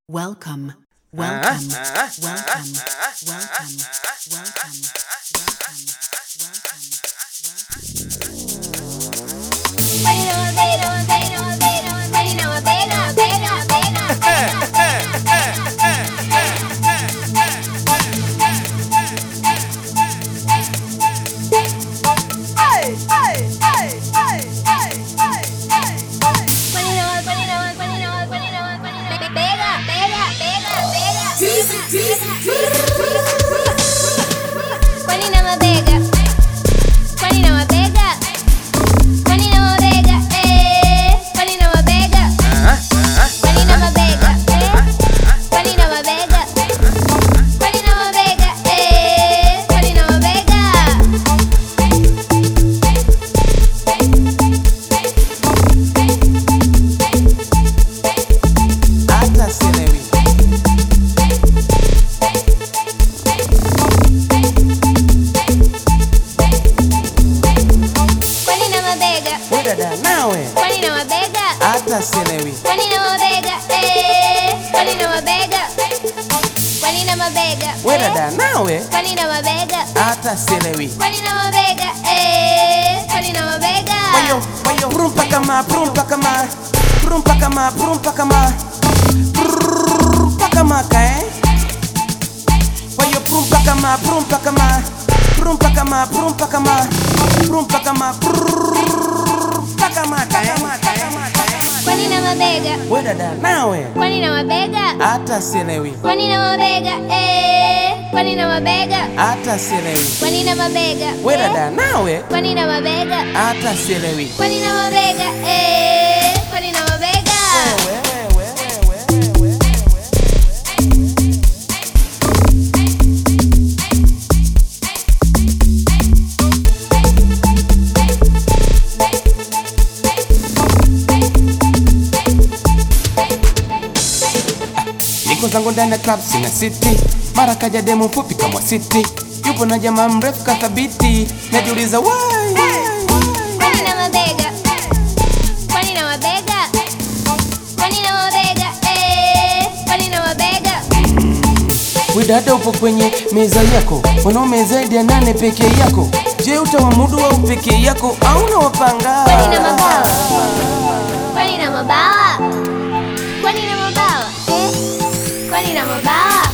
Welcome, welcome, welcome, welcome, welcome, welcome, welcome. hata sielewi we dada nawe hata sielewi we dada nawe hata sielewi wayo wayo prumpa kama prumpa kama prumpa kama prumpa kama prumpa kama kae wayo prumpa kama prumpa kama prumpa kama prumpa kama prumpa kama prumpa kama kae Kwani na mabega, we dada nawe kwani na mabega, hata sielewi kwani na mabega, eh, kwani na mabega, hata sielewi kwani na mabega, we eh, dada nawe kwani na mabega, hata sielewi kwani na mabega, eh, kwani na mabega. niko zangu ndani ya club sina city mara kaja demu mfupi kama city yupo na jamaa mrefu kathabiti najiuliza why, why, why? Kwani na mabega, kwani na mabega, kwani na mabega, eh, kwani na mabega. we dada upo kwenye meza yako wanaume zaidi ya nane pekee yako je utawamudu au pekee yako au nawapanga Kwani na mabawa, kwani na mabawa, kwani na mabawa, eh, kwani na mabawa.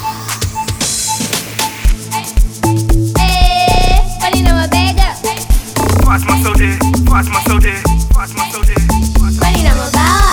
Eh, kwani na mabega, Fatma Sode, Fatma Sode, Fatma Sode, Fatma kwani na mabawa.